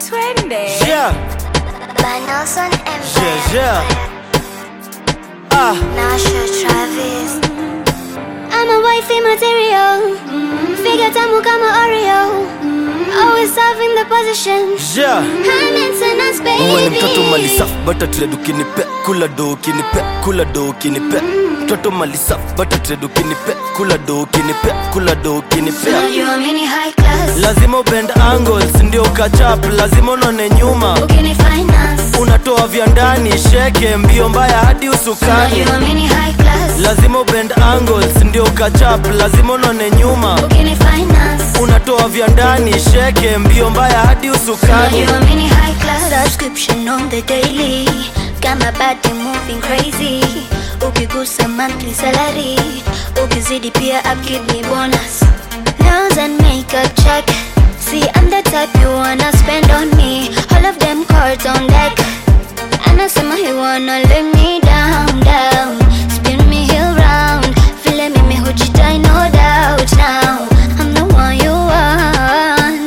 twende Yeah, Nelson yeah, yeah. Ah, Nasha Travis I'm a wifey material Figure tamu kama Oreo Always serving the position yeah. High maintenance Uwe ni mtoto baby mali safi bata trade ukinipe kula do ukinipe kula do ukinipe mtoto mali safi bata trade ukinipe kula do ukinipe kula do ukinipe Unajua mini high class lazima ubend angles ndio ukachap lazima unone nyuma Ukini finance unatoa vya ndani sheke mbio mbaya hadi usukani Unajua mini high class lazima ubend angles ndio ukachap lazima unone nyuma Ukini finance unatoa vya ndani sheke mbio mbaya hadi usukani Unajua mini high class Subscription on the daily Got my body moving crazy Ukigusa monthly salary Ukizidi pia upkeep ni bonus Nails and makeup check See I'm the type you wanna spend on me All of them cards on deck Anasema he wanna lay me down, down Spin me heel round Vile mimi hujidai no doubt now I'm the one you want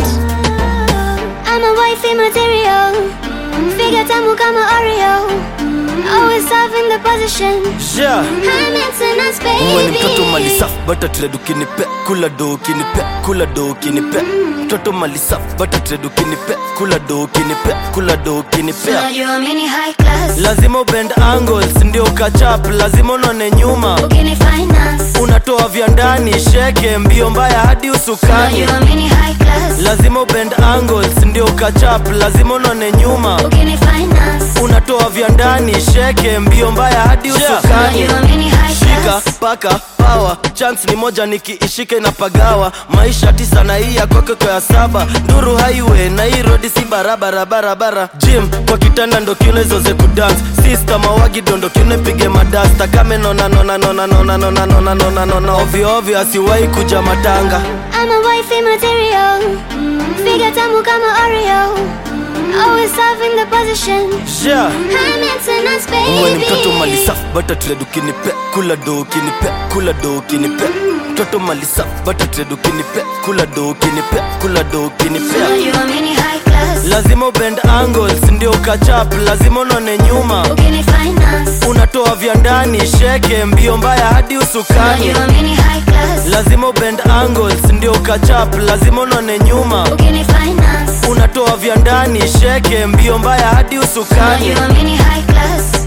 I'm a wifey material Figure tamu kama Oreo Always serving the position yeah. High maintenance uwe ni mtoto mali baby safi bata trade ukinipe kula do ukinipe kula do ukinipe mtoto mali safi bata trade ukinipe kula do ukinipe kula do ukinipe Unajua mini high class lazima ubend angles ndio ukachap lazima unone nyuma Ukini finance unatoa vya ndani sheke mbio mbaya hadi usukani Unajua mini high class lazima ubend angles ndio ukachap lazima unone nyuma Ukini finance unatoa vya ndani sheke mbio mbaya hadi usukani Unajua mini high shika class paka pawa chance ni moja nikiishika inapagawa maisha tisa na hii ya kwake kwa ya saba nduru highway na hii rodi si barabara barabara jim kwa kitanda ndo kiuno hizo ze kudance sister mawagi dondo kiuno pige madasta kame nona nona nona nona nona nona nona nona ovyo ovyo asiwahi kuja matanga I'm a wifey material Figure tamu kama Oreo Always serving the position yeah. High maintenance uwe ni mtoto mali baby safi bata trade ukinipe kula do ukinipe kula do ukinipe mtoto mali safi bata trade ukinipe kula do ukinipe kula do ukinipe Unajua mini high class lazima ubend angles ndio ukachap lazima unone nyuma Ukini finance unatoa vya ndani sheke mbio mbaya hadi usukani Unajua mini high class lazima ubend angles ndio ukachap lazima unone nyuma Ukini finance unatoa vya ndani sheke mbio mbaya hadi usukani Unajua mini high class